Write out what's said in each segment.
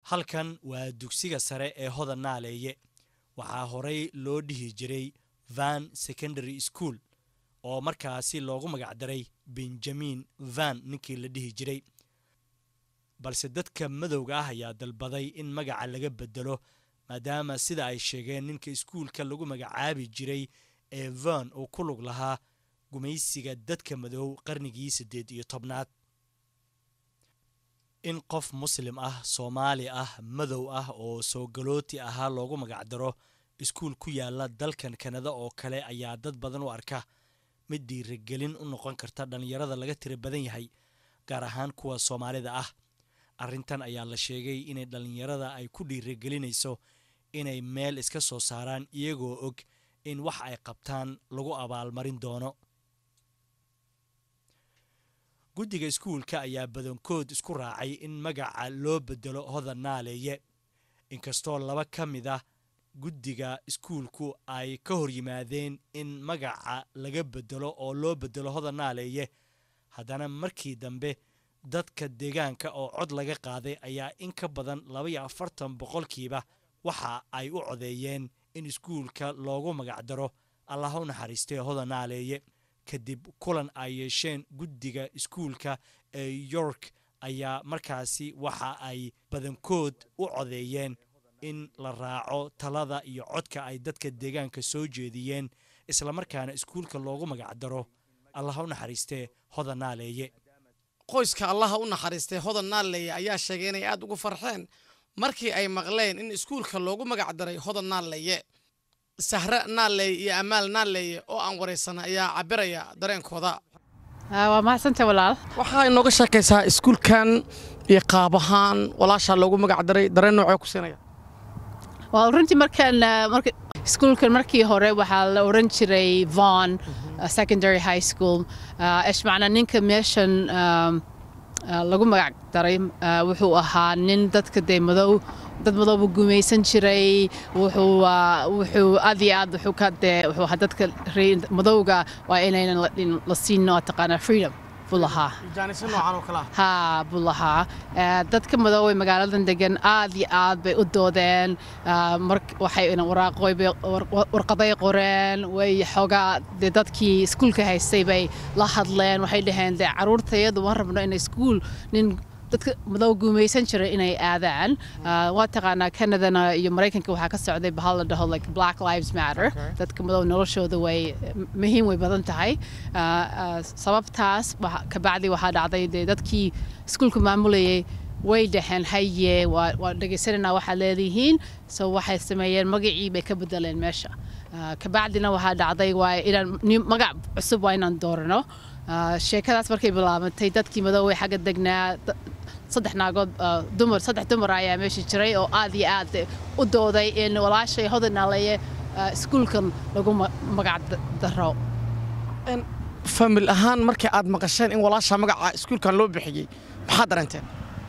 halkan waa dugsiga sare ee hodan naaleeye waxaa horey loo dhihi jiray van secondary school oo markaasi loogu magacdaray benjamin van ninkii la dhihi jiray balse dadka madowga ah ayaa dalbaday in magaca laga bedelo maadaama sida ay sheegeen ninka iskuulka lagu magacaabi jiray ee van uu ku lug lahaa gumaysiga dadka madow qarnigii siddeed iyo tobnaad in qof muslim ah soomaali ah madow ah oo soo galooti ahaa loogu magacdaro iskuul ku yaala dalkan kanada oo kale ayaa dad badan u arka mid dhiiragelin u noqon karta dhallinyarada laga tira badan yahay gaar ahaan kuwa soomaalida ah arrintan ayaa la sheegay inay dhallinyarada ay ku dhiiragelinayso inay meel iska soo saaraan iyagoo og in wax ay qabtaan lagu abaalmarin doono guddiga iskuulka ayaa badankood isku raacay in magaca loo bedelo hodan naaleeye inkastoo laba ka mid ah guddiga iskuulku ay ka hor yimaadeen in magaca laga bedelo oo loo bedelo hodan naaleeye haddana markii dambe dadka deegaanka oo cod laga qaaday ayaa in ka badan labaiyo afartan boqolkiiba waxa ay u codeeyeen in iskuulka loogu magacdaro allah u naxariistay hodan naaleeye kadib kulan ay yeesheen guddiga iskuulka ee york ayaa markaasi waxa ay badankood u codeeyeen in la raaco talada iyo codka ay dadka deegaanka soo jeediyeen islamarkaana iskuulka loogu magacdaro allah u naxariistee hodan naaleeye qoyska allaha u naxariistay hodan naaleeye ayaa sheegay inay aad ugu farxeen markii ay maqleen in iskuulka loogu magacdaray hodan naaleeye sahre naaleeye iyo amaal naaleeye oo aan waraysan ayaa cabiraya dareenkooda waa mahadsanta walaal waxaa inooga sheekaysaa iskuulkan iyo qaab ahaan walaashaa loogu magacdaray dareen noocee ku siinaya waa runtii markaan marka iskuulkan markii hore waxaa la oran jiray von secondary high school ishmacna ninka meeshan lagu magac daray wuxuu ahaa nin dadka dee madow dad madowbu gumaysan jiray wuxuu wuxuu aad iyo aad wuxuu ka dee wuxuu ahaa dadka madowga waa inaynan la siin taqaanaa freedom buu lahaa haa buu lahaa dadka madoowey magaaladan degan aad iyo aad bay u doodeen waxay warqaday qoreen way xoogaa dee dadkii iskuulka haystay bay la hadleen waxay dhaheen dee caruurtayadu waan rabno inay iskuul nin dadka madow guumaysan jiray inay aadaan waa taqaanaa canadana iyo maraykanka waxaa ka socday bahal la dhaho like black lives matter dadka madow noloshooda way muhiim way badan tahay sababtaas kabacdi waxaa dhacday dee dadkii iskuulka maamulayay way dhaheen haye waa dhegaysananaa waxaad leedihiin so waxay sameeyeen magacii bay ka bedeleen meesha kabacdina waxaa dhacday waa inaan magac cusub waa inaan doorano sheekadaas markay bilaabantay dadkii madoowey xagga degnaa saddex naagood dumar saddex dumar ayaa meesha jiray oo aad iyo aad u dooday in walaashay hodanaaleeye iskuulkan lagu magac daro famil ahaan markii aad maqasheen in walaasha magaca iskuulkan loo bixiyey maxaad dareenteen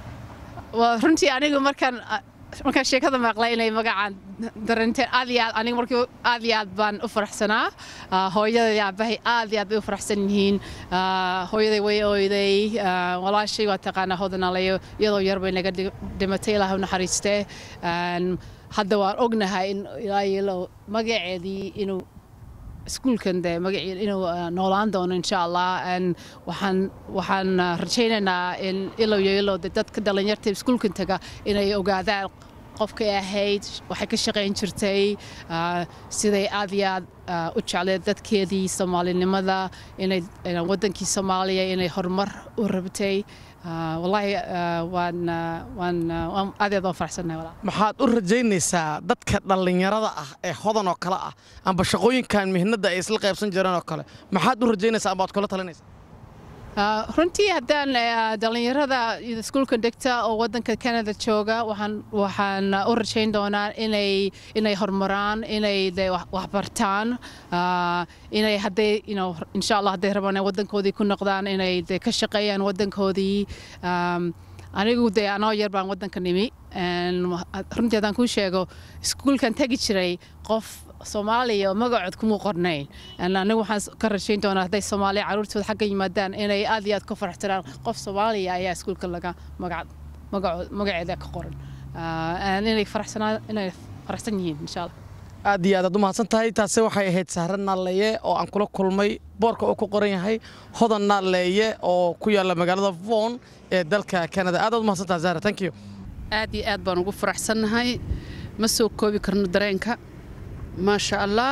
runtii anigu markaan markaan sheekada maqlay inay magacaan daranteen aad iyo aad aniga markii aad iyo aad baan u faraxsanaa hooyada iyo aabahay aad iyo aad bay u faraxsan yihiin hooyaday way ooyday walaashay waa taqaanaa hodanalayo iyadoo yar bay naga dhimatay ilaah u naxariistee hadda waan ognahay in ilaa yelo magaceedii inuu iskuulkan dee magacii inuu noolaan doono insha allah waxaan waxaan rajaynaynaa in ilow iyo ilow de dadka dhalinyarta iskuulkan taga inay ogaadaan qofkay ahayd waxay ka shaqayn jirtay siday aad iyo aad u jecleed dadkeedii soomaalinimada inay waddankii soomaaliya inay horumar u rabtay wallaahi waan waan waan aad iyo aad waan faraxsannahay walaa maxaad u rajaynaysaa dadka dhallinyarada ah ee hodan oo kale ah amba shaqooyinkan mihnadda ay isla qaybsan jireen oo kale maxaad u rajaynaysaa amba ad kula talinaysaa runtii haddaan dhallinyarada iskuulka degta oo waddanka canada jooga waxaan waxaan u rajayn doonaa inay inay horumaraan inay de waxbartaan inay hadday insha allah hadday rabaan waddankoodii ku noqdaan inay de ka shaqeeyaan waddankoodii anigu dee anoo yar baan waddanka nimi runtii haddaan kuu sheego iskuulkan tegi jiray qof soomaaliya oo magacood kuma qornayn anigu waxaan ka rashayn doonaa hadday soomaaliya caruurtooda xagga yimaadaan inay aad iyo aad ka faraxsanaan qof soomaaliya ayaa iskuulka laga magaceeda ka qoran inay faraxsanaa inay faraxsan yihiin insha allah aad iyo aad aad u mahadsan tahay taasi waxay ahayd sahre naalleeye oo aan kula kulmay boorka oo ku qoran yahay hodan naalleeye oo ku yaalla magaalada von ee dalka canada aad aad u mahadsan tahay sahre thank you aad iyo aad baan ugu faraxsannahay ma soo koobi karno dareenka maasha allah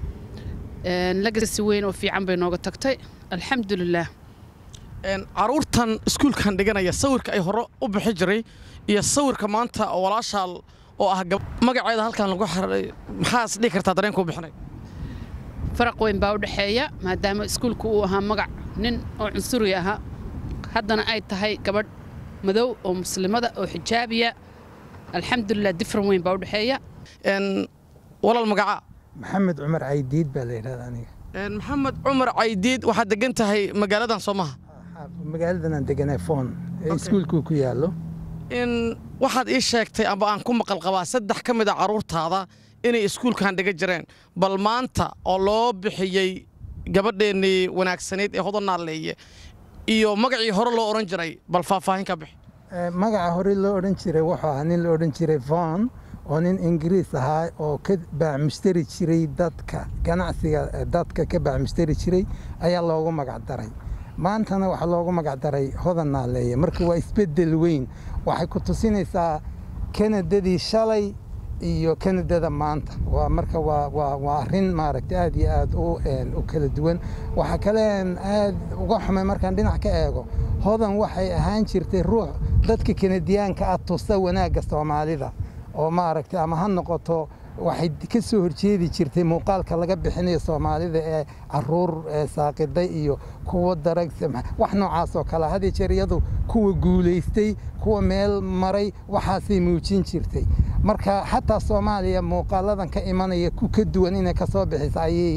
lagasi weyn oo fiican bay nooga tagtay alxamdulilah caruurtan iskuulkan dhiganaya sawirka ay hore u bixi jiray iyo sawirka maanta oo walaashaa oo ah magaceeda halkan lagu xaray maxaa is dhihi kartaa dareenkuu bixinay faraq weyn baa u dhexeeya maadaama iskuulku uu ahaa magac nin oo cunsuri ahaa haddana ay tahay gabadh madow oo muslimada oo xijaabiya alxamdulilah difran weyn baa u dhexeeya walaal magacaa maxamed cumar caydiid baa la yidhahda aniga maxamed cumar caydiid waxaad degan tahay magaaladan soo maha magaaladan aan deganay foon ee iskuulkuu ku yaallo in waxaad ii sheegtay amba aan ku maqal qabaa saddex ka mid a carruurtaada inay iskuulkan dhiga jireen bal maanta oo loo bixiyey gabadheennii wanaagsanayd ee hodan naalleeye iyo magacii hore loo odhan jiray bal faahfaahin ka bixi magaca hore loo odhan jiray wuxuu ahaa nin la odhan jiray von oo nin ingiriis ahaa oo ka baacmushtari jiray dadka ganacsiga dadka ka baacmushtari jiray ayaa loogu magac daray maantana waxaa loogu magac daray hodan naalleeye marka waa isbeddel weyn waxay ku tusinaysaa kanadadii shalay iyo kanadada maanta waa marka waa waa waa arrin maaragtay aad iyo aad u u kala duwan waxaa kaleen aad uga xumay markaan dhinac ka eego hodan waxay ahaan jirtay ruux dadka kanadiyaanka ah tusa wanaagga soomaalida oo maaragtay ama ha noqoto waxay ka soo horjeedi jirtay muuqaalka laga bixinayo soomaalida ee caruur saaqiday iyo kuwa darag wax noocaas oo kale had jeer iyadu kuwa guulaystay kuwa meel maray waxaasay muujin jirtay marka xataa soomaaliya muuqaaladan ka imanaya ku ka duwan inay ka soo bixisa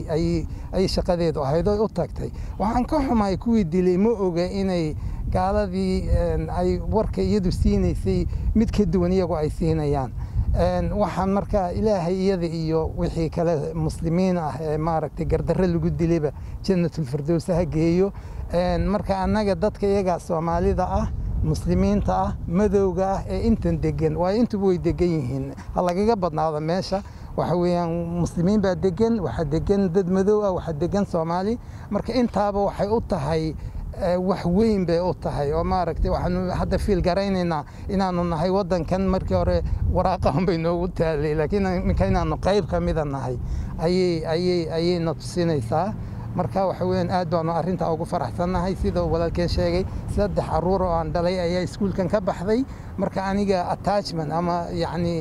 ayay shaqadeedu ahayd oo u tagtay waxaan ka xumahay kuwii dilay ma oga inay gaaladii ay warka iyadu siinaysay mid ka duwan iyagu ay siinayaan waxaan marka ilaahay iyada iyo wixii kale muslimiin ah ee maaragtay gardarre lagu dilayba jannatulfirdows ha geeyo marka annaga dadka iyaga soomaalida ah muslimiinta ah madowga ah ee intan degan waayo intuba way degan yihiin ha lagaga badnaado meesha waxa weeyaan muslimiin baa degan waxaa degan dad madow ah waxaa degan soomaali marka intaaba waxay u tahay wax weyn bay u tahay oo maaragtay waxaanu hadda fiil garaynaynaa inaanu nahay waddankan markii hore waraaqahan bay noogu taalay laakiin iminka inaanu qayb ka mida nahay ayay ayay ayayna tusinaysaa marka waxa weeyaan aad baanu arrintaa ugu faraxsannahay sida walaalkeen sheegay saddex carruur oo aan dhalay ayaa iskuulkan ka baxday marka aniga attachment ama yacni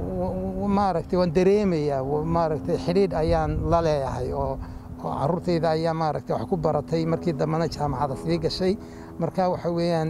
maaragtay waan dareemayaa maaragtay xidhiidh ayaan la leeyahay oo oo carruurtayda ayaa maaragtay wax ku baratay markii dambena jaamacada sii gashay marka waxa weeyaan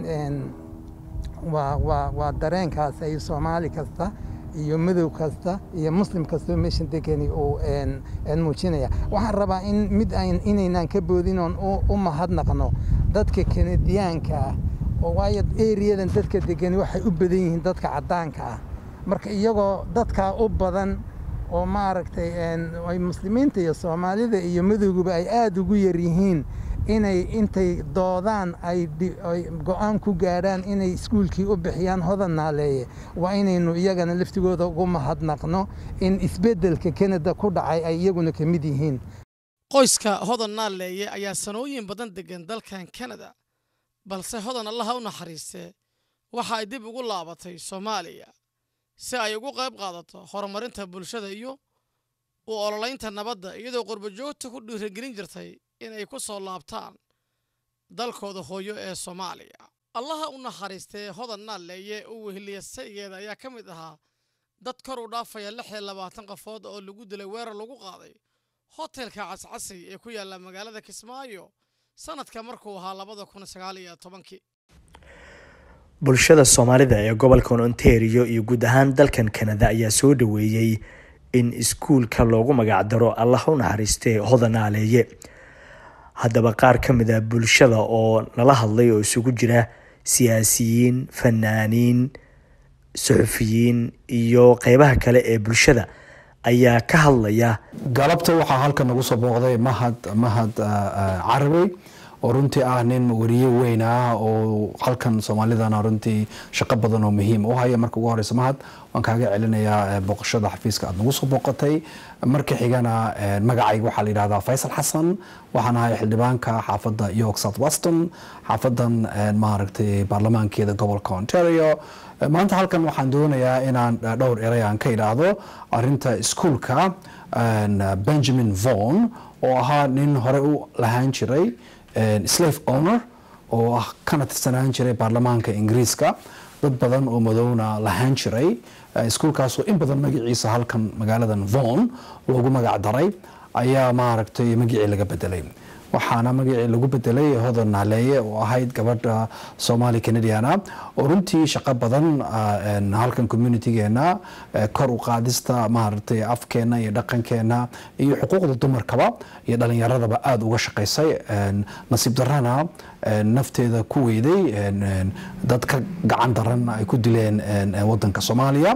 waa waa waa dareenkaas ay soomaali kasta iyo madow kasta iyo muslim kastoo meeshan degani uu muujinaya waxaan rabaa in mid inaynaan ka boodin oon u mahadnaqno dadka kanadiyaanka ah oo waayo eriyadan dadka degani waxay u badan yihiin dadka caddaanka ah marka iyagoo dadkaa u badan oo maaragtay ay muslimiinta iyo soomaalida iyo madowguba ay aada ugu yar yihiin inay intay doodaan ay go-aan ku gaadhaan inay iskuulkii u bixiyaan hodan naaleeye waa inaynu iyagana laftigooda ugu mahadnaqno in isbeddelka kanada ku dhacay ay iyaguna ka mid yihiin qoyska hodan naaleeye ayaa sanooyin badan degan dalkan kanada balse hodan allaha u naxariistee waxa ay dib ugu laabatay soomaaliya si ay ugu qayb qaadato horumarinta bulshada iyo u ololaynta nabadda iyadoo qurbajoogta ku dhiiragelin jirtay inay ku soo laabtaan dalkooda hooyo ee soomaaliya allaha u naxariistee hodan naalleeye u weheliya saygeeda ayaa ka mid ahaa dad kor u dhaafaya lix iyo labaatan qofood oo lagu dilay weerar lagu qaaday hotelka cascasay ee ku yaalla magaalada kismaayo sannadka markuu ahaa labada kun sagaal iyo tobankii bulshada soomaalida ee gobolkan ontario iyo guud ahaan dalkan kanada ayaa soo dhaweeyey in iskuulka loogu magacdaro allah u naxariistee hodanaaleeye haddaba qaar ka mid a bulshada oo nala hadlay oo isugu jira siyaasiyiin fanaaniin suxufiyiin iyo qeybaha kale ee bulshada ayaa ka hadlaya galabta waxaa halkan nagu soo booqday mahad mahad carabey oo runtii ah nin wariye weyn ah oo halkan soomaalidana runtii shaqo badan oo muhiim u haya marka ugu horeysa mahad waan kaaga celinayaa booqashada xafiiska aad nagu soo booqatay marka xigana magacayga waxaa la yidhahdaa faysal xasan waxaan ahay xildhibaanka xaafadda york south weston xaafadan maaragtay baarlamaankeeda gobolka ontario maanta halkan waxaan doonayaa inaan dhowr erey aan ka idhaahdo arinta iskuulka benjamin von oo ahaa nin hore u lahaan jiray slave owner oo ah kana tirsanaan jiray baarlamaanka ingiriiska dad badan oo madowna lahaan jiray iskuulkaasoo in badan magaciisa halkan magaaladan von loogu magac daray ayaa maaragtay magacii laga bedelay waxaana magacii lagu bedelay hodan naaleeye oo ahayd gabadha somali canadiana oo runtii shaqo badan halkan communitigeena kor u qaadista maaragtay afkeena iyo dhaqankeena iyo xuquuqda dumarkaba iyo dhalinyaradaba aada uga shaqaysay nasiib darana nafteeda ku weyday dad ka gacan daran ay ku dileen wadanka soomaaliya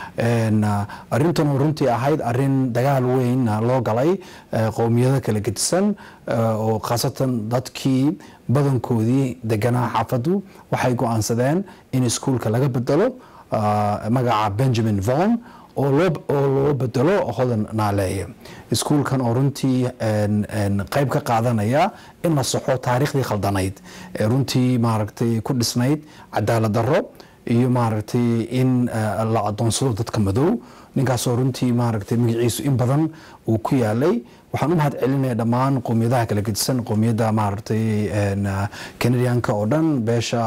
arintan oo runtii ahayd arin dagaal weyn loo galay qowmiyado kala gedisan oo khaasatan dadkii badankoodii deganaa xaafadu waxay go-aansadeen in iskuulka laga bedelo magaca benjamin von oo loo bedelo hodan naaleeye iskuulkan oo runtii qayb ka qaadanaya in la saxo taariikhdii khaldanayd ee runtii maaragtay ku dhisnayd cadaalad darro iyo maaragtay in la adoonsado dadka madow ninkaasoo runtii maaragtay magaciisu in badan uu ku yaalay waxaan u mahad celinaya dhammaan qowmiyadaha kala gedisan qowmiyadda maaragtay canadianka oo dhan beesha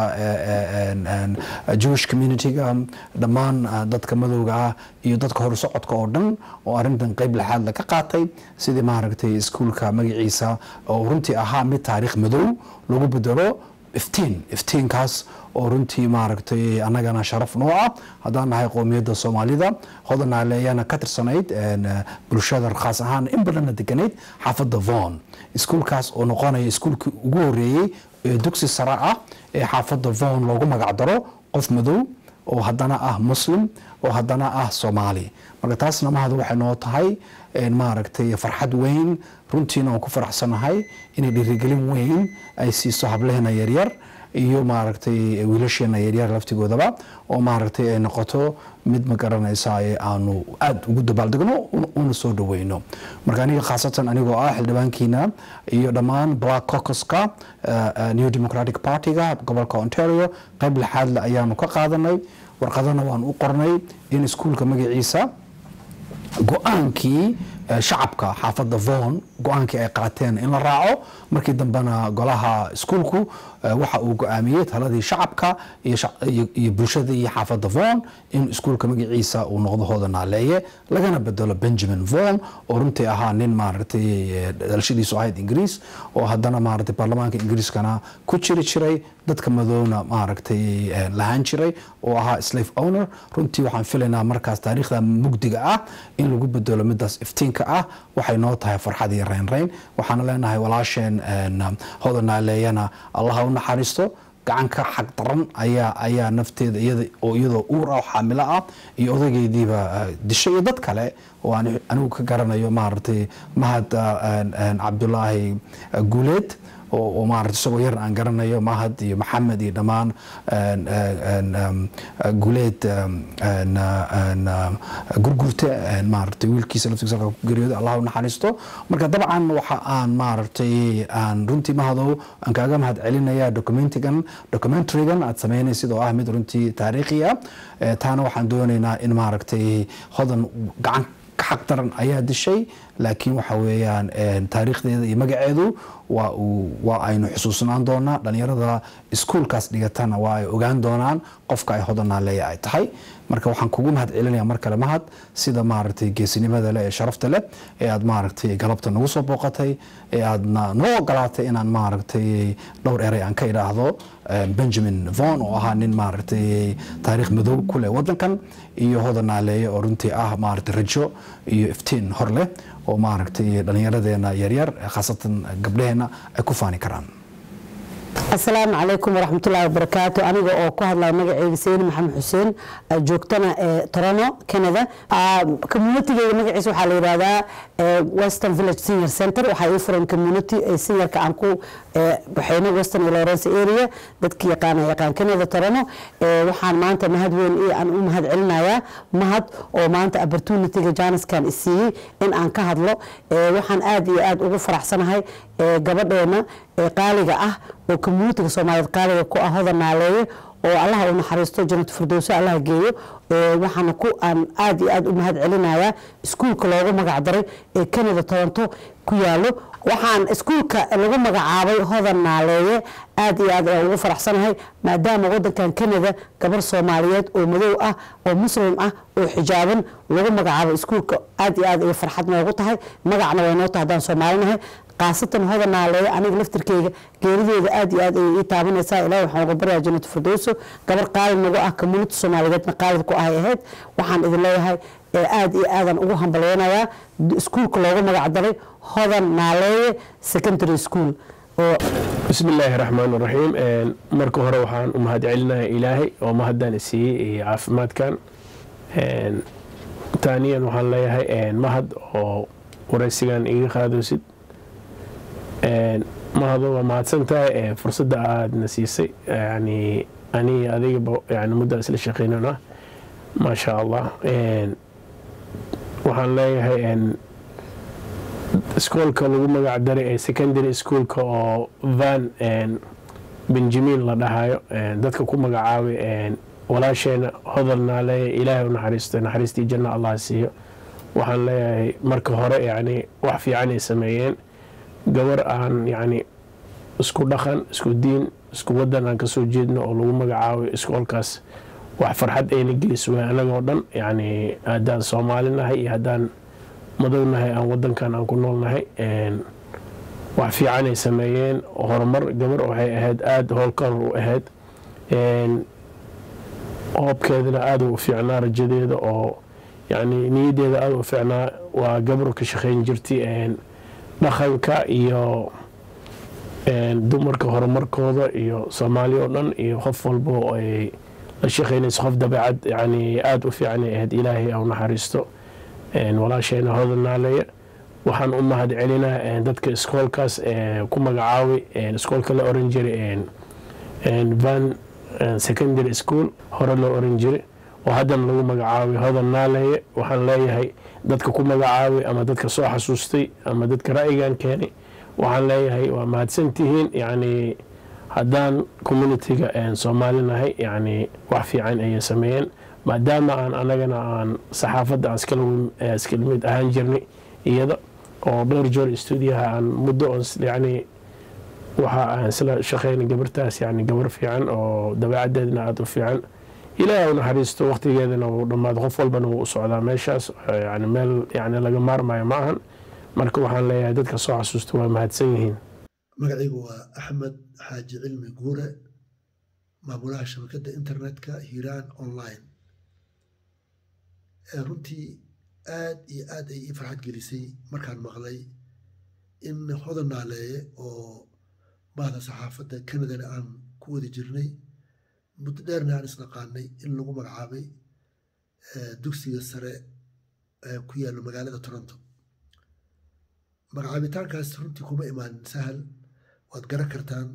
jewish communityga dhammaan dadka madowga ah iyo dadka horsocodka oo dhan oo arintan qeyb lixaad laga qaatay sidii maaragtay iskuulka magaciisa oo runtii ahaa mid taariikh madow lagu bedelo iftiin iftiinkaas oo runtii maaragtay annagana sharaf noo ah haddaan nahay qowmiyadda soomaalida hodanaale ayaana ka tirsanayd bulshada khaas ahaan in badanna deganayd xaafadda von iskuulkaas oo noqonaya iskuulkii ugu horeeyey ee dugsi sare ah ee xaafadda von loogu magac daro qof madow oo haddana ah muslim oo haddana ah soomaali marka taasna mahad waxay noo tahay maaragtay farxad weyn runtiina waan ku faraxsanahay inay dhiirigelin weyn ay siiso hableheena yaryar iyo maaragtay wiilasheena yaryar laftigoodaba oo maaragtay ay noqoto mid ma garanaysa aanu aada ugu dabaaldegno una soo dhaweyno marka aniga khaasatan anigoo ah xildhibaankiina iyo dhammaan black cocuska new democratic partyga gobolka ontario qayb lixaadle ayaanu ka qaadanay warqadana waan u qornay in iskuulka magaciisa go-aankii shacabka xaafadda von go-aankii ay qaateen in la raaco markii dambena golaha iskuulku waxa uu go-aamiyey taladii shacabka iyo bulshadii xaafadda von in iskuulka magaciisa uu noqdo hooda naaleeye lagana bedelo benjamin von oo runtii ahaa nin maaragtay dhalashadiisu ahayd ingiriis oo haddana maaragtay baarlamaanka ingiriiskana ku jiri jiray dadka madowna maaragtay lahaan jiray oo ahaa slave owner runtii waxaan filaynaa markaas taariikhda mugdiga ah in lagu bedelo midaas iftiinka ah waxay noo tahay farxad iyo reynreyn waxaana leenahay walaasheen hoda naaleeyana allaha u naxariisto gacan ka xaq daran ayaa ayaa nafteeda iyada oo iyadoo uur ah xaamilo ah iyo odaygeediiba dishay iyo dad kale oo aan anigu ka garanayo maaragtay mahad cabdulaahi guuleed oo maarata isagoo yar aan garanayo mahad iyo maxamed iyo dhammaan guuleed gurgurte maaragtay wiilkiisa laftigiisa halka ku geeriyooday allah u naxariisto marka dabcan waxa aan maaragtay aan runtii mahadow aan kaaga mahad celinaya documentigan documentarygan aad sameynaysid oo ah mid runtii taariikhi ah taana waxaan doonaynaa in maaragtay hodan gacan xaq daran ayaa dishay laakiin waxa weeyaan taariikhdeeda iyo magaceedu waa uu waa aynu xusuusnaan doonaa dhalinyarada iskuulkaas dhigatana waa ay ogaan doonaan qofka ay hodanaaleeya ay tahay marka waxaan kugu mahad celinaya mar kale mahad sida maaragtay geesinimada leh ee sharafta leh ee aad maaragtay galabta nagu soo booqatay ee aadna noo ogolaatay inaan maaragtay dhowr erey aan ka idhaahdo benjamin von oo ahaa nin maaragtay taariikh madow ku leh wadankan iyo hodanaaleeye oo runtii ah maaragtay rajo iyo iftiin hor leh oo maaragtay dhallinyaradeena yaryar khaasatan gabdhaheenna ay ku faani karaan asalaamu calaykum waraxmatullaahi wabarakaatu aniga oo ku hadlaya magaceyga sayni maxamed xuseen joogtana ee toronto canada communitigeyga magaciisa waxaa la yidhahdaa western village senior center waxaa ii furan community seniorka aan ku baxeyno western iyo lawrence area dadki yaqaana yaqaan canada toronto waxaan maanta mahad weyn aan u mahad celinayaa mahad oo maanta opportunityga janiskan isiiyey in aan ka hadlo waxaan aad iyo aad ugu faraxsanahay gabadheena qaaliga ah oo communitiga soomaaliyeed qaaliga ku ah hodan naaleeye oo allaha u naxariisto janatu firdowso allaha geeyo waxaana ku aan aad iyo aad u mahad celinayaa iskuulka loogu magac daray ee canada toronto ku yaalo waxaan iskuulka lagu magacaabay hodan naaleeye aad iyo aad ayaan ugu faraxsanahay maadaama wadankan canada gabar soomaaliyeed oo madow ah oo muslim ah oo xijaaban lagu magacaabo iskuulka aad iyo aad ay farxad noogu tahay magacna way noo tahay haddaan soomaalinahay khaasatan hodan naaleeye aniga laftirkeyga geerideeda aad iyo aad ayay ii taabanaysaa ilahi waxaan uga baryaa janatu firdowso gabar qaalid nagu ah community soomaaliyeedna qaalid ku ahay ahayd waxaan idin leeyahay aad iyo aadan ugu hambalyeynayaa iskuulka loogu magac daray hodan naaleeye secondary school bismi illaahi raxmaan raxiim marka hore waxaan u mahad celinayaa ilaahay oo mahaddan isiiyey iyo caafimaadkan taaniyan waxaan leeyahay mahad oo waraysigan iga qaadoosid mahado waa mahadsan tahay fursadda aadna siisay yani aniga adigaba yani muddo isla shaqeynana maasha allah waxaan leeyahay iskoolka lagu magac daray ee secondary schoolka oo van benjamin la dhahayo dadka ku magacaabay walaasheena hodal naaleeye ilaahay u naxariisto naxariistii janna allah siiyo waxaan leeyahay marka hore yani wax fiican ay sameeyeen gabar aan yani isku dhaqan isku diin isku wadan aan kasoo jeedno oo lagu magacaabay iskoolkaas wax farxad ayna gelis way anagoo dhan yani haddaan soomaali nahay iyo haddaan madow nahay aan wadankan aan ku nool nahay wax fiican ay sameeyeen horumar gabar waxay ahayd aada howlkar u ahayd hoobkeedana aada u fiicnaa rajadeeda oo yani niyadeeda aada u fiicnaa waa gabar ka shaqeyn jirtay dhaqanka iyo dumarka horumarkooda iyo soomaali oo dhan iyo qof walba oo ay la shaqeynayso qof dabeecad yani aada u fiican ay ahayd ilaahay au naxariisto walaasheena hodan naaleya waxaan u mahad celinaa dadka iskoolkaas ku magacaabay iskoolka la oran jiray van secondary school hore loo oran jiray oo haddana lagu magacaabay hodan naaleeye waxaan leeyahay dadka ku magacaabay ama dadka soo xasuustay ama dadka ra'yigan keenay waxaan leeyahay waa mahadsantihiin yani haddaan communitiga soomaali nahay yani wax fiican ayay sameeyeen maadaama aan anagana aan saxaafadda aan iskala mid ahaan jirnay iyada oo dhowr joor stuudiyaha aan muddo on yani waxa aan isla shaqeynay gabartaas yani gabar fiican oo dabeecadeedna aada u fiican ilaahay u naxariisto waqtigeedana uu dhammaado qof walbana wuu u socdaa meeshaas yani meel yani laga maarmayo ma ahan marka waxaan leeyahay dadka soo xasuusta waa mahadsan yihiin magacaygu waa axmed xaaji cilmi guure maamulaha shabakadda internetka hiiraan online runtii aad iyo aad ay ii farxad gelisay markaan maqlay in hodan naaleeye oo bahda saxaafadda canadana aan ku wadi jirnay muddo dheerna aan isnaqaanay in lagu magacaabay dugsiga sare ku yaallo magaalada toronto magacaabitaankaas runtii kuma imaanin sahal waad garan kartaan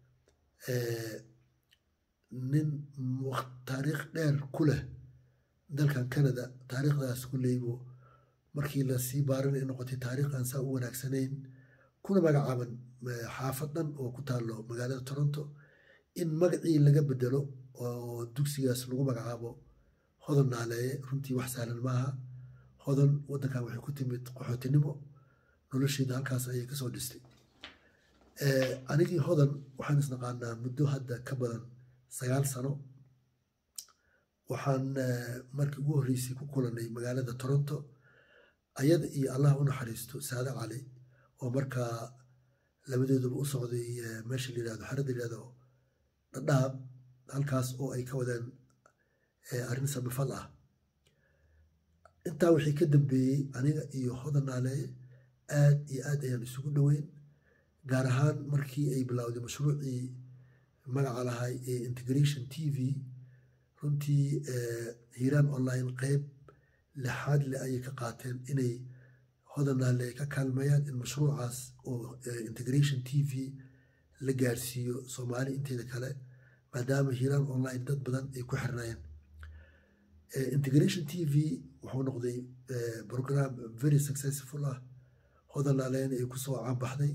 nin taariikh dheer ku leh dalkan canada taariikhdaas kuleybo markii lasii baarinay noqotay taariikh aan saa u wanaagsanayn kuna magacaaban xaafad dhan oo ku taallo magaalada toronto in magacii laga bedelo oo dugsigaas lagu magacaabo hodan naaleeye runtii wax sahlan maaha hodan wadankan waxay ku timid qaxootinimo nolosheeda halkaas ayay kasoo dhistay anigii hodan waxaan isnaqaanaa muddo hadda ka badan sagaal sano waxaan markii ugu horreysay ku kulanay magaalada toronto ayada iyo allah u naxariisto saade cali oo markaa labadooduba u socday meesha la yirahdo xarada la yirahdo dhadhaab halkaas oo ay ka wadeen arrin samafal ah intaa wixii ka dambeeyey aniga iyo hodan naaleeye aad iyo aad ayaan isugu dhoweyn gaar ahaan markii ay bilowday mashruucii magaca lahay ee integration t v runtii hiiraan online qeyb lixaad le ayay ka qaateen inay hodanaale ay ka kaalmeeyaan in mashruucaas oo integration t v la gaarsiiyo soomaali inteeda kale maadaama hiiraan online dad badan ay ku xirnayeen integration t v wuxuu noqday program very successful ah hodanaaleena ay kusoo caanbaxday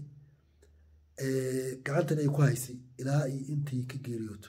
gacantan ay ku haysay ilaa iyo intii ka geeriyooto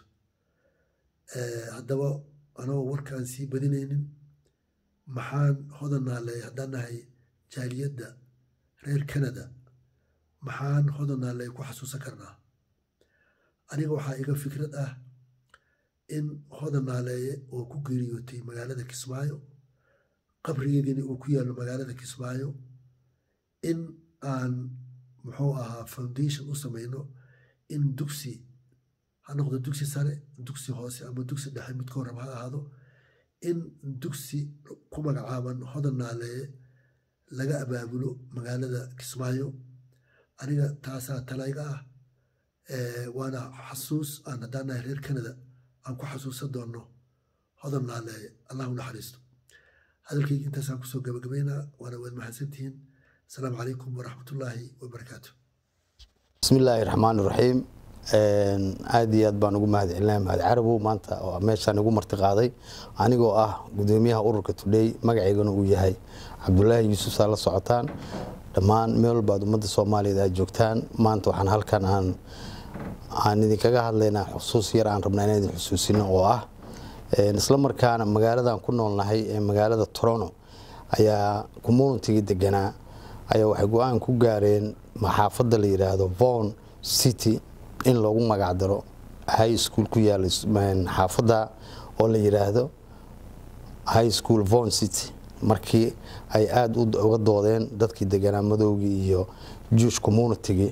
haddaba anagoo warkaan sii badinaynin maxaan hodanaale haddaan nahay jaaliyadda reer canada maxaan hodanaale ku xasuusan karnaa aniga waxaa iga fikrad ah in hodanaaleeye oo ku geeriyootay magaalada kismaayo qabrigeediina uu ku yaallo magaalada kismaayo in aan muxuu ahaa foundation u samayno in dugsi ha noqdo dugsi sare dugsi hoose ama dugsi dhexe midka horab ha ahaado in dugsi ku magacaaban hodanaaleeye laga abaabulo magaalada kismaayo aniga taasaa talayga ah waana xasuus aan haddaan nahay reer canada aan ku xasuusan doonno hodanaaleeye allah u naxariisto hadalkayga intaasaan kusoo gabagabaynaa waana waad mahadsantihiin asalaamu calaykum waraxmatullaahi wabarakaatu bismi illaahi raxmaan iraxiim aad iyo aad baan ugu mahad celinaya mahad carabow maanta oo meeshaan igu marti qaaday anigoo ah gudoomiyaha ururka tudhey magacaygana uu yahay cabdulaahi yuusuf saa la socotaan dhammaan meel walba aad ummadda soomaaliyeed aad joogtaan maanta waxaan halkan aan aan idinkaga hadlaynaa xusuus yar aan rabnaa inaan idin xusuusino oo ah isla markaana magaaladan ku noolnahay ee magaalada toronto ayaa communitigii deganaa ayaa waxay go-aan ku gaareen maxaafadda la yidhaahdo von city in loogu magacdaro high school ku yaala xaafadda oo la yidhaahdo high school von city markii ay aada uga doodeen dadkii deganaa madowgii iyo juish communitygii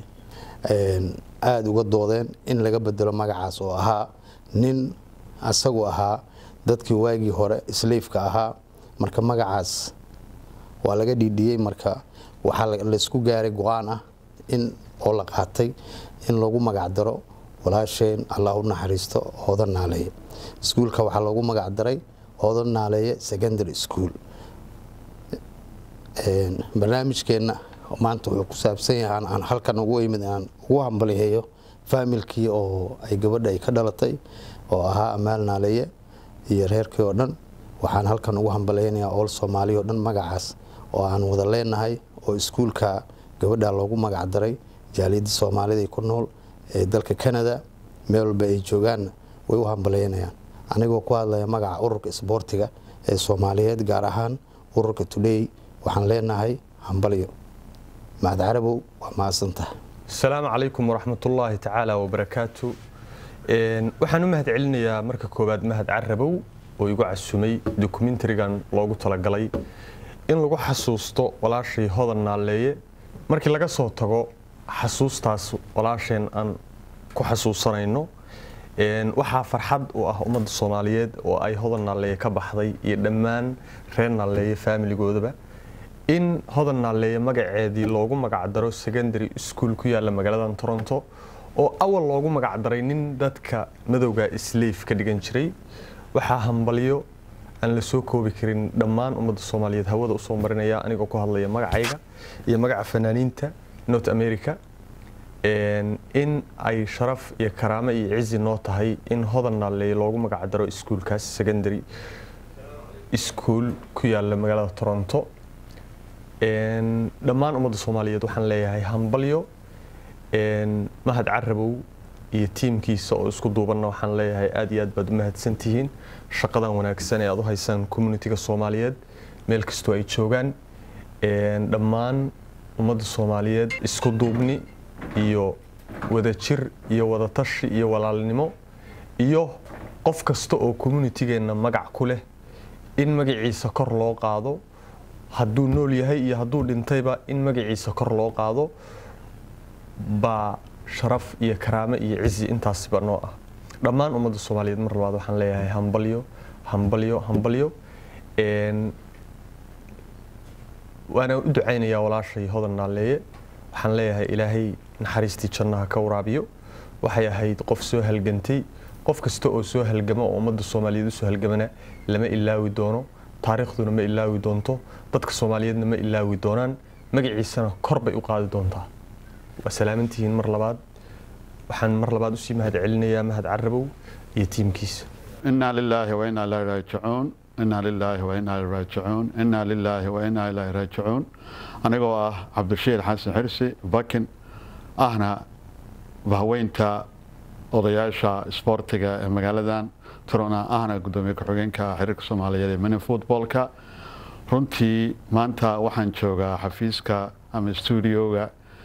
aada uga doodeen in laga bedelo magacaas oo ahaa nin asagu ahaa dadkii waagii hore slafeka ahaa marka magacaas waa laga dhiidhiyey marka waxaa laysku gaaray go-aan ah in oo la qaatay in lagu magacdaro walaasheen allah u naxariisto hooda naaleeye iskuulka waxaa loogu magacdaray hooda naaleeye secondary school barnaamijkeenna maanta wuxuu ku saabsan yahay aan halkan ugu imid aan ugu hambaliheeyo faamilkii oo ay gabadha ay ka dhalatay oo ahaa amaal naaleeye iyo reerkii oo dhan waxaan halkan ugu hambaleynayaa ool soomaaliya oo dhan magacaas oo aan wada leenahay oo iskuulka gabadha loogu magacdaray jaaliyadda soomaalida ku nool ee dalka canada meel walba ay joogaanna way u hambaleynayaan anigoo ku hadlaya magaca ururka isboortiga ee soomaaliyeed gaar ahaan ururka tudhey waxaan leenahay hambalyo mahad carabow waa mahadsantaha asalaamu calaykum waraxmatullaahi tacaala wabarakaatu waxaan u mahad celinayaa marka koowaad mahad carabow oo igu casumay dokumentarigan loogu talagalay in lagu xasuusto walaashay hodan naalleeye markii laga soo tago xasuustaas walaasheen aan ku xasuusanayno waxaa farxad u ah ummadda soomaaliyeed oo ay hodan naalleeye ka baxday iyo dhammaan reer naalleeye faamiligoodaba in hodan naalleeye magaceedii loogu magacdaro secondary school ku yaalla magaaladan toronto oo awal loogu magacdaray nin dadka madowga isleif ka dhigan jiray waxaa hambalyo aan la soo koobi karin dhammaan ummadda soomaaliyeed hawada usoo marinaya anigoo ku hadlaya magacayga iyo magaca fanaaniinta north america in ay sharaf iyo karaamo iyo cizi noo tahay in hodan naalleeye loogu magacdaro iskuulkaas secondary school ku yaalla magaalada toronto dhammaan ummadda soomaaliyeed waxaan leeyahay hambalyo mahad carabow iyo tiimkiisa oo isku duubanna waxaan leeyahay aad iyo aad baad u mahadsan tihiin shaqadan wanaagsan ee aad u haysaan communitiga soomaaliyeed meel kastoo ay joogaan dhammaan ummadda soomaaliyeed isku duubni iyo wadajir iyo wadatashi iyo walaalnimo iyo qof kasta oo communitigeenna magac ku leh in magaciisa kor loo qaado hadduu nool yahay iyo hadduu dhintayba in magaciisa kor loo qaado baa sharaf iyo karaamo iyo cizi intaasiba noo ah dhammaan ummadda soomaaliyeed mar labaad waxaan leeyahay hambalyo hambalyo hambalyo waana u ducaynayaa walaashay hodan naalleeye waxaan leeyahay ilaahay naxariistii jannaha ka waraabiyo waxay ahayd qof soo halgantay qof kasta oo soo halgama oo ummadda soomaaliyeed usoo halgamana lama ilaawi doono taariikhduna ma ilaawi doonto dadka soomaaliyeedna ma ilaawi doonaan magaciisana kor bay u qaadi doontaa waa salaamantihiin mar labaad waxaan mar labaad usii mahad celinayaa mahad carabow iyo tiimkiisa إنا لله وإنا إليه راجعون إنا لله وإنا إليه راجعون إنا لله وإنا إليه راجعون anigoo ah cabdishiir xasan xirsi bakin ahna bahweynta odayaasha isboortiga ee magaaladan turona ahna gudoomiye ku-xigeenka xiriirka soomaaliyeed ee mini footballka runtii maanta waxaan joogaa xafiiska ama studioga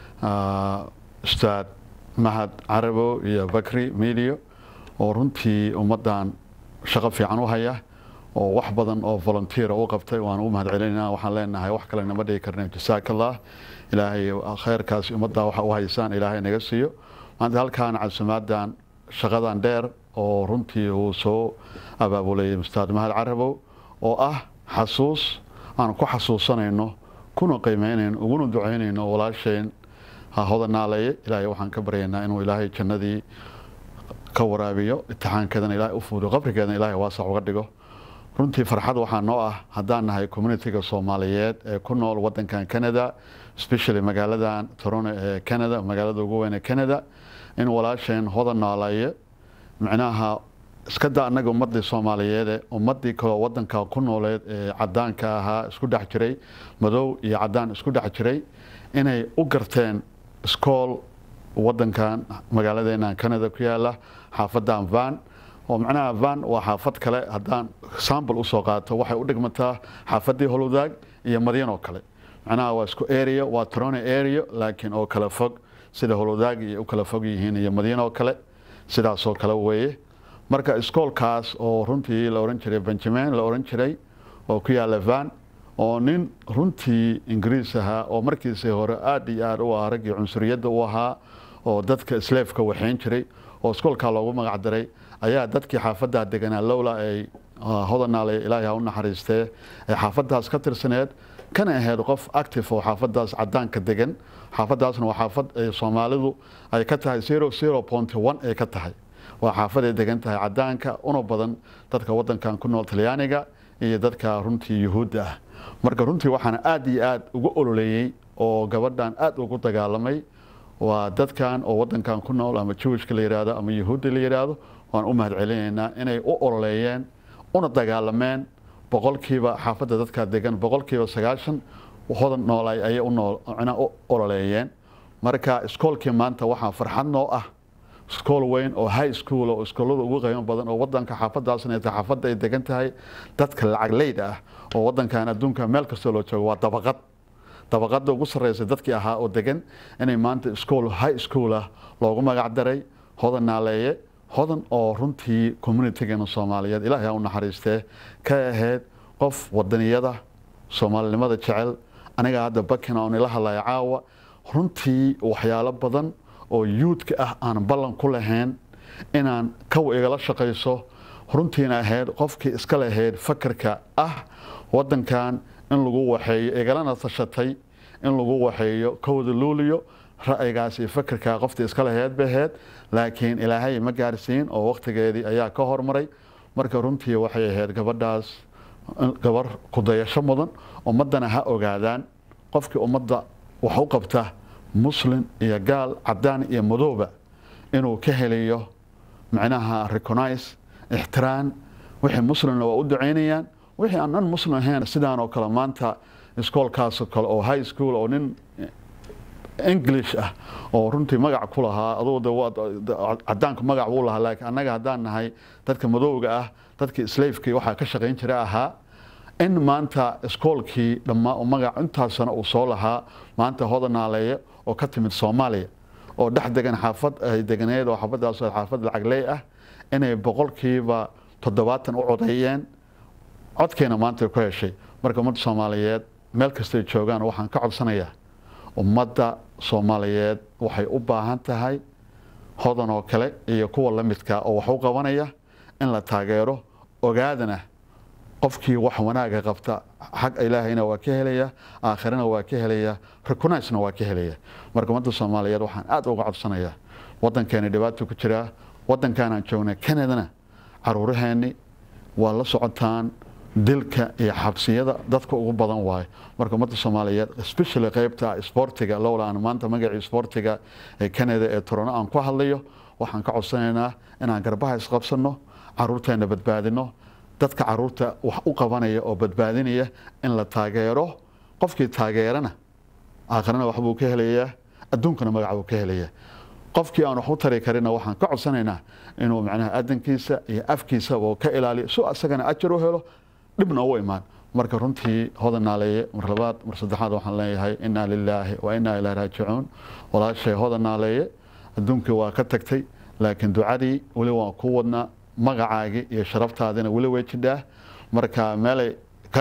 ustaad mahad carabo iyo bakri medio oo runtii ummaddan shaqo fiican u haya oo wax badan oo volunteer u qabtay waan u mahad celinayna waxaan leenahay wax kale nama dhigi karna jasaaka allah ilaahay khayrkaasi ummadda waxa u haysaan ilaahay naga siiyo maanta halkaan casumaaddan shaqadan dheer oo runtii uu soo abaabulay ustaad mahad carabow oo ah xasuus aan ku xasuusanayno kuna qiimeynayno uguna ducaynayno walaasheen hodanaaleeye ilaahay waxaan ka baryaynaa inuu ilaahay jannadii ka waraabiyo itixaankeedana ilaahay u fuudiyo qabrigeedana ilaahay waasac uga dhigo runtii farxad waxaa noo ah haddaan nahay communitiga soomaaliyeed ee ku nool wadankan canada especially magaaladan toronto ee canada magaalada ugu weyn ee canada in walaasheen hodan naalaye micnaha iska da annaga ummadii soomaaliyeede ummadii kaloo wadanka ku nooleed ee cadaanka ahaa isku dhex jiray madow iyo cadaan isku dhex jiray inay u garteen iskool wadankan magaaladeena canada ku yaala xaafadan van oo macnaha van waa xaafad kale haddaan sambl usoo qaato waxay u dhigmataa xaafadii holowdaag iyo madyan oo kale macnaha waa isku area waa toronto area laakiin oo kala fog sida holowdaag iyo u kala fog yihiin iyo madyan oo kale sidaasoo kale weeye marka iskoolkaas oo runtii la oran jiray benjamin la oran jiray oo ku yaala van oo nin runtii ingiriis ahaa oo markiisii hore aad iyo aad u ah raggii cunsuriyadda u ahaa oo dadka sleefka waxayn jiray oo iskoolkaa loogu magac daray ayaa dadkii xaafaddaa deganaa lowla ay hodanaale ilaahay ha u naxariistee ee xaafaddaas ka tirsaneed kana ahayd qof active oo xaafaddaas cadaanka degan xaafaddaasna waa xaafad ay soomaalidu ay ka tahay zero zero point one ay ka tahay waa xaafaday degan tahay cadaanka una badan dadka wadankan ku nool talyaaniga iyo dadka runtii yuhuudda ah marka runtii waxaana aad iyo aad ugu ololeeyey oo gabadhan aad ugu dagaalamay waa dadkan oo wadankan ku nool ama jewishka la yidhaahdo ama yuhuudda la yidhaahdo waan u mahad celinaynaa inay u ololeeyeen una dagaalameen boqolkiiba xaafadda dadka degan boqolkiiba sagaashan hodan noolay ayay u ololeeyeen marka iskoolkii maanta waxaa farxad noo ah iskool weyn oo high school oo iskoolada ugu qiimo badan oo wadanka xaafadaasna tahay xaafadda ay degan tahay dadka lacag leyd ah oo wadankan adduunka meel kastoo loo joogo waa dabaqad dabaqada ugu sarreysa dadkii ahaa oo degan inay maanta iskool high school ah loogu magac daray hodan naaleeye hodan oo runtii communitigeena soomaaliyeed ilaahay ha u naxariistee ka ahayd qof wadaniyada soomaalinimada jecel aniga hadda bakin oon ila hadlaya caawa runtii waxyaalo badan oo yuudka ah aan ballan ku lahayn inaan kaw igala shaqayso runtiina ahayd qofkii iska lahayd fakarka ah wadankan in lagu waxeeyo igalana tashatay in lagu waxeeyo kowda luuliyo ra'yigaas iyo fakarka qoftii iska lahayd bay ahayd laakiin ilaahay ma gaarsiin oo wakhtigeedii ayaa ka hormaray marka runtii waxay ahayd gabadhaas gabar kudayasho mudan ummaddana ha ogaadaan qofkii ummadda wax u qabta muslim iyo gaal cadaan iyo madooba inuu ka helayo macnaha recognize ixtiraan wixii muslimna waa u ducaynayaan wixii aan nan muslim ahayn sidaan oo kale maanta iskoolkaasoo kale oo high school oo nin english ah oo runtii magac ku lahaa adugu cadaanku magac buu lahaa laakiin annaga haddaan nahay dadka madowga ah dadkii slaafkii waxaa ka shaqayn jira ahaa in maanta iskoolkii dhammaa magac intaasana uu soo lahaa maanta hodanaaleeye oo ka timid soomaaliya oo dhex degan xaafad ay deganeed oo xaafadaas xaafad lacagley ah inay boqolkiiba toddobaatan u codeeyeen codkeena maanta ku heshay marka ummadda soomaaliyeed meel kastay joogaan waxaan ka codsanayaa ummadda soomaaliyeed waxay u baahan tahay hodan oo kale iyo kuwa la midka oo wax u qabanaya in la taageero ogaadana qofkii wax wanaaga qabta xag ilaahayna waa ka helaya aakhirana waa ka helaya recognizena waa ka helaya marka ummadda soomaaliyeed waxaan aad uga codsanayaa waddankeena dhibaato ku jiraa waddankaanaan joognay kanadana caruuraheenni waa la socotaan dilka iyo xabsiyada dadka ugu badan waayo marka ummadda soomaaliyeed especially qeybta sportiga lowla aan maanta magacii sportiga ee canada ee torono aan ku hadlayo waxaan ka codsanaynaa inaan garbaha isqabsano caruurteena badbaadino dadka caruurta wax u qabanaya oo badbaadinaya in la taageero qofkii taageerana aakhirana waxbuu ka helayaa adduunkana magac buu ka helayaa qofkii aan wax u tari karina waxaan ka codsanaynaa inuu macnaha adankiisa iyo afkiisaba ka ilaaliyo si asagana ajar u helo dhibna u imaan marka runtii hodan naaleeye mar labaad mar saddexaad waxaan leeyahay inaa lilaahi wa inaa ilaa raajicuun walaashay hodan naaleeye adduunkii waa ka tagtay laakiin ducadii weli waan ku wadnaa magacaagii iyo sharaftaadina weli way jidhaa marka meelay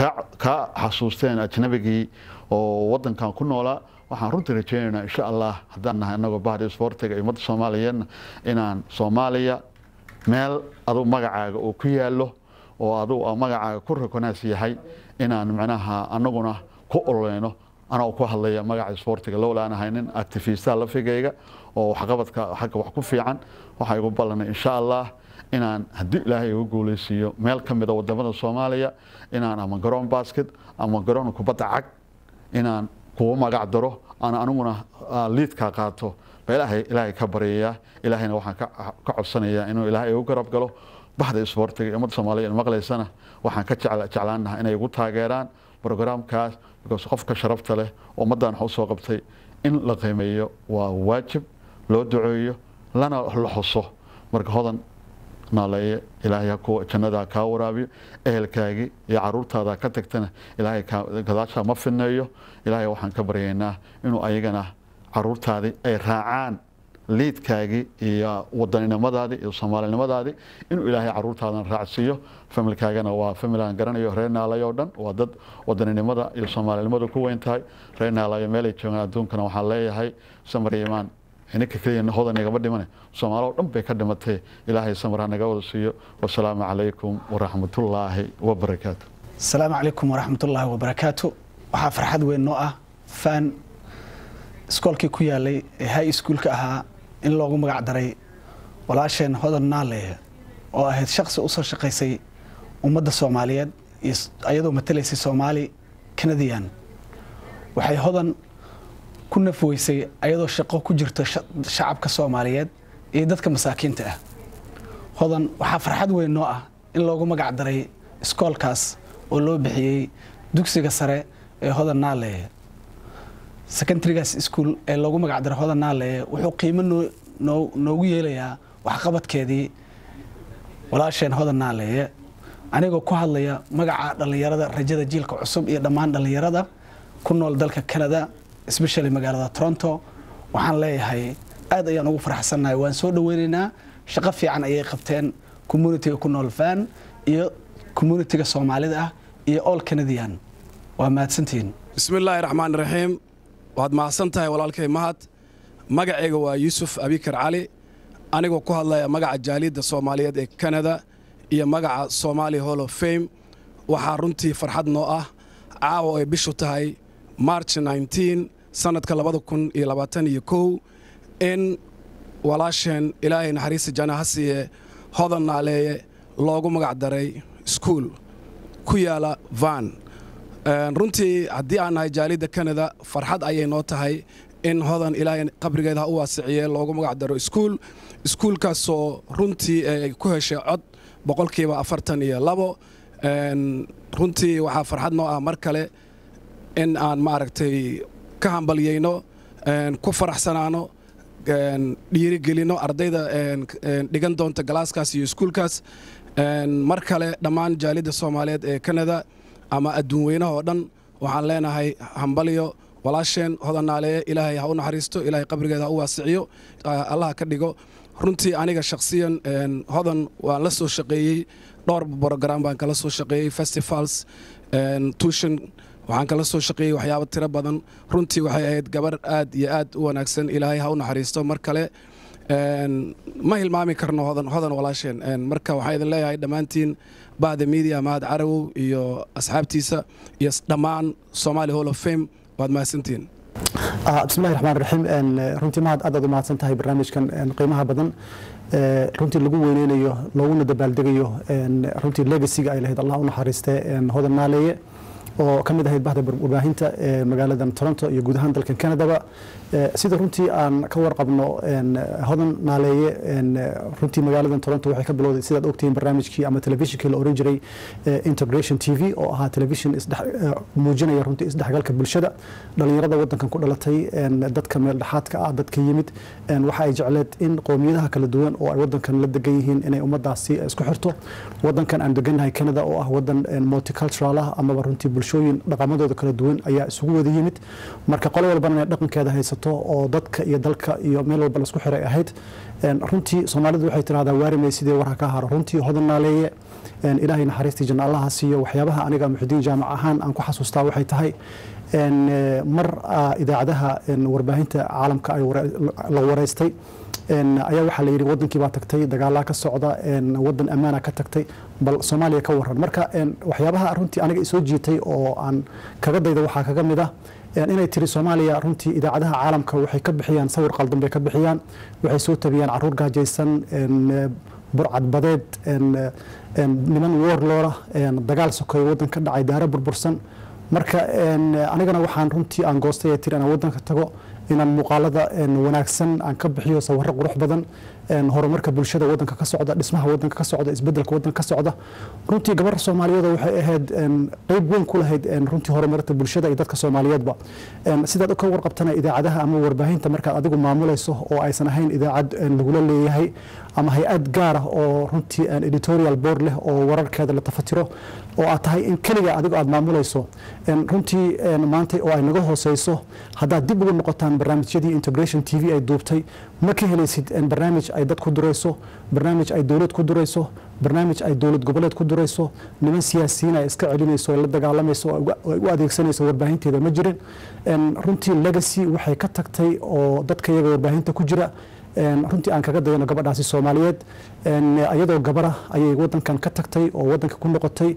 ka xasuusteen ajnabigii oo wadankan ku noolaa waxaan runtii rajeynaynaa insha allah haddaan nahay anagoo bahdi sportiga iyo ummadda soomaaliyeedna inaan soomaaliya meel aduu magacaaga uu ku yaallo oo aduu magacaaga ku rekonaas yahay inaan macnaha anaguna ku ololeyno anoo ku hadlaya magaca sportiga lowla aan ahay nin actifistaha lafigayga oo waxqabadka xagga wax ku fiican waxaa igu ballanay insha allah inaan haddii ilaahay igu guuleysiiyo meel ka mida wadamada soomaaliya inaan ama garoon basket ama garoon kubadda cag inaan kugu magac daro aan aniguna liidkaa qaato ba ilaahay ilaahay ka baryayaa ilaahayna waxaan ka codsanayaa inuu ilaahay igu garab galo bahda sportiga iyo ummadda soomaaliya maqlaysana waxaan ka jeclaanaha inay igu taageeraan brograamkaas because qofka sharafta leh ummaddan wax usoo qabtay in la qiimeeyo waa waajib loo duceeyo lana la xuso marka hodan naaleeye ilaahay kuwa jannada kaa waraabiyo ehelkaagii iyo caruurtaada ka tagtana ilaahay gadaashaa ma fineeyo ilaahay waxaan ka baryaynaa inuu ayagana caruurtaadii ay raacaan liidkaagii iyo wadaninimadaadii iyo soomaalinimadaadii inuu ilaahay caruurtaadan raacsiiyo familkaagana waa famil aan garanayo reer naalayo o dhan waa dad wadaninimada iyo soomaalinimadu ku weyn tahay reer naalayo meelay joogaan adduunkana waxaan leeyahay samar imaan ininka keliya hodan igama dhimane soomaalo dhan bay ka dhimatay ilaahay samar ha naga wada siiyo wasalaamu calaykum waraxmatullaahi wabarakaatu asalaamu calaykum waraxmatullaahi wabarakaatu waxaa farxad weyn noo ah fan iskoolkii ku yaalay ee high schoolka ahaa in loogu magac daray walaasheen hodan naaleeye oo ahayd shaqsi usoo shaqaysay ummadda soomaaliyeed iyo ayadoo matalaysay soomaali canadian waxay hodan ku nafweysay ayadoo shaqo ku jirto shacabka soomaaliyeed iyo dadka masaakiinta ah hodan waxaa farxad weyn noo ah in loogu magac daray iskoolkaas oo loo bixiyey dugsiga sare ee hodan naaleeye secondarygaas ischool ee loogu magac daray hodan naaleeye wuxuu qiimo noogu yeelayaa waxqabadkeedii walaasheen hodan naaleeye anigoo ku hadlaya magaca dhallinyarada rajada jiilka cusub iyo dhammaan dhallinyarada ku nool dalka canada especially magaalada toronto waxaan leeyahay aad ayaan ugu faraxsannahay waan soo dhaweynaynaa shaqo fiican ayay qabteen communitiga ku nool van iyo communitiga soomaalida ah iyo all canadian waa mahadsantihiin bismillaahi raxmaan raxiim waad mahadsan tahay walaalkay mahad magacayga waa yuusuf abikar cali anigoo ku hadlaya magaca jaaliyadda soomaaliyeed ee canada iyo magaca somaali hall of fame waxaa runtii farxad noo ah caawa ay bishu tahay march sanadka in walaasheen ilaahay naxariista janna ha siiye hodan naaleeye loogu magac daray iskuol ku yaala van runtii haddii aan nahay jaaliyadda canada farxad ayay noo tahay in hodan ilaahay qabrigeeda ha u waasiciye loogu magac daro iskuol iskuulkaasoo runtii ay ku heshay cod boqolkiiba afartan iyo labo runtii waxaa farxad noo ah mar kale in aan maaragtay ka hambalyayno ku faraxsanaano dhiirigelinno ardayda dhigan doonta galaaskaas iyo iskuulkaas mar kale dhammaan jaalidda soomaaliyeed ee canada ama adduun weynaha oo dhan waxaan leenahay hambalyo walaasheen hodannaaleeye ilaahay ha u naxariisto ilaahay qabrigeeda ha u waasiciyo allaha ka dhigo runtii aniga shakhsiyan hodan waan la soo shaqeeyey dhowr brogram baan kala soo shaqeeyey festivals tuition waxaan kala soo shaqeeyey waxyaabo tiro badan runtii waxay ahayd gabar aad iyo aad u wanaagsan ilaahay ha u naxariisto mar kale ma hilmaami karno hodan hodan walaasheen marka waxaan idin leeyahay dhammaantiin bahda media mahad carawow iyo asxaabtiisa iyo dhammaan somali hall of fame waad mahadsantihiin bismillahi raxmaan raxiim runtii mahad aad aad u mahadsan tahay barnaamijkan qiimaha badan runtii lagu weyneynayo looguna dabaaldegayo runtii legasiga ay lahayd allah u naxariiste hodan naaleeye oo ka mid ahayd bahda warbaahinta ee magaaladan toronto iyo guud ahaan dalkan canadaba sida runtii aan ka warqabno hodan naaleeye runtii magaaladan toronto waxay ka bilowday sidaad ogtihiin barnaamijkii ama telefishinkii la oran jiray integration t v oo ahaa telefishin muujinaya runtii isdhexgalka bulshada dhalinyarada wadankan ku dhalatay dadka meel dhexaadka ah dadka yimid waxa ay jecleed in qowmiyadaha kala duwan oo ay wadankan la degan yihiin inay ummadaasi isku xirto wadankan aan degannahay canada oo ah wadan multicultural ah amaba runtii bulshooyin dhaqamadooda kala duwan ayaa isugu wada yimid marka qolo walbana inay dhaqankeeda haysato oo dadka iyo dalka iyo meel walba laisku xiray ahayd runtii soomaalidu waxay tidhahdaa waarimay sidii warha ka haro runtii hodan naaleeye ilaahay naxariistii janna allaha siiyo waxyaabaha aniga muxudiin jaamac ahaan aan ku xasuustaa waxay tahay mar idaacadaha warbaahinta caalamka la wareystay ayaa waxaa la yidhi wadankii baa tagtay dagaalaa ka socda wadan ammaana ka tagtay bal soomaaliya ka waran marka waxyaabaha runtii aniga isoo jiitay oo aan kaga dayda waxaa kaga mid ah inay tiri soomaaliya runtii idaacadaha caalamka waxay ka bixiyaan sawir qaldan bay ka bixiyaan waxay soo tabiyaan caruur gaajaysan burcad badeed niman woorloora dagaal sokeeyo wadan ka dhacay daaro burbursan marka anigana waxaan runtii aan goostay ee tiri inaan wadanka tago inaan muuqaalada wanaagsan aan ka bixiyo sawirro qurux badan horumarka bulshada wadanka ka socda dhismaha wadanka ka socda isbedelka wadanka ka socda runtii gabar soomaaliyeed waxay ahayd qeyb weyn ku lahayd runtii horumarinta bulshada iyo dadka soomaaliyeedba sidaad ka warqabtana idaacadaha ama warbaahinta markaad adigu maamulayso oo aysan ahayn idaacad lagula leeyahay ama hay-ad gaar ah oo runtii editorial board leh oo wararkeeda la tafatiro oo aad tahay in keliga adigu aad maamulayso runtii maanta oo ay naga hooseyso haddaad dib ugu noqotaan barnaamijyadii integration t v ay duubtay ma ka helaysid barnaamij ay dad ku durayso barnaamij ay dowlad ku durayso barnaamij ay dowlad goboleed ku durayso niman siyaasiyiin ay iska celinayso ay la dagaalamayso ay u adeegsanayso warbaahinteeda ma jirin runtii legacy waxay ka tagtay oo dadka iyaga warbaahinta ku jira runtii aan kaga dayano gabadhaasi soomaaliyeed iyadoo gabara ayay wadankan ka tagtay oo wadanka ku noqotay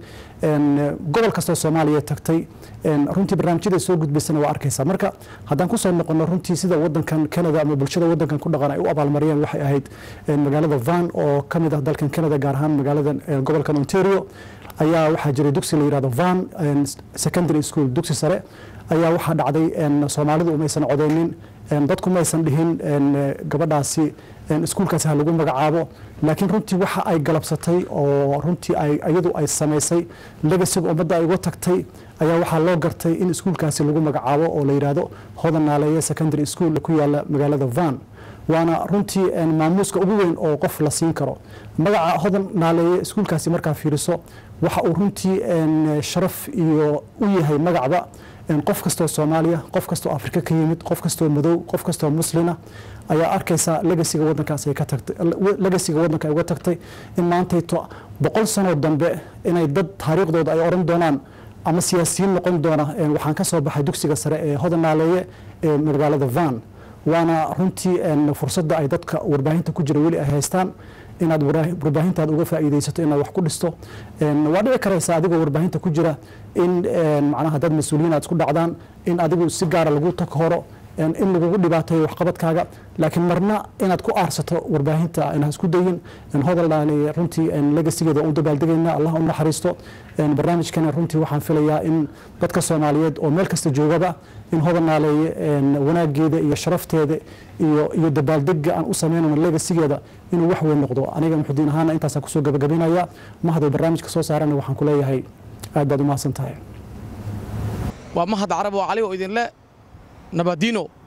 gobol kastoo soomaaliya tagtay runtii barnaamijyada soo gudbaysana waa arkaysaa marka haddaan kusoo noqono runtii sida wadankan canada ama bulshada wadankan ku dhaqan ay u abaalmariyeen waxay ahayd magaalada van oo ka mid ah dalkan canada gaar ahaan magaalada gobolkan ontario ayaa waxaa jiray dugsi la yirahdo van secondary school dugsi sare ayaa waxaa dhacday soomaalidu umaysan codeynin dadku maysan dhihin gabadhaasi iskuulkaasi ha lagu magacaabo laakiin runtii waxa ay galabsatay oo runtii iyadu ay samaysay legasiga ummadda ay uga tagtay ayaa waxaa loo gartay in iskuulkaasi lagu magacaabo oo la yidhaahdo hodan naaleeye secondary school ku yaala magaalada van waana runtii maamuuska ugu weyn oo qof la siin karo magaca hodan naaleeye iskuulkaasi markaa fiiriso waxa uu runtii sharaf iyo u yahay magacba qof kastoo soomaaliya qof kastoo afrika ka yimid qof kastoo madow qof kastoo muslina ayaa arkaysa legasiga wadankaas ay ka tagtay legasiga wadanka ay uga tagtay in maantayto boqol sanoo dambe inay dad taariikhdooda ay oran doonaan ama siyaasiyiin noqon doona waxaan ka soo baxay dugsiga sare ee hodan naaleeye ee magaalada van waana runtii fursadda ay dadka warbaahinta ku jira weli ay haystaan inaad warbaahintaada uga faa'iidaysato inaad wax ku dhisto waa dhici karaysa adigoo warbaahinta ku jira in macnaha dad mas-uuliyiin aad isku dhacdaan in adigu si gaara lagu takhoro in lagugu dhibaateeyo waxqabadkaaga laakiin marna inaad ku aarsato warbaahinta inaa isku dayin hodal runtii legasigeeda u dabaaldegayna allah u naxariisto barnaamijkana runtii waxaan filayaa in dadka soomaaliyeed oo meel kasta joogaba in hodan naaleeye wanaageeda iyo sharafteeda iyo iyo dabaaldega aan u sameynayno legasigeeda inuu wax weyn noqdo aniga muxudiin ahaana intaasaan kusoo gabagabinaya mahadoo barnaamijka soo saarana waxaan ku leeyahay aad baad u mahadsan tahay waa mahad carab oo cali oo idinle nabadino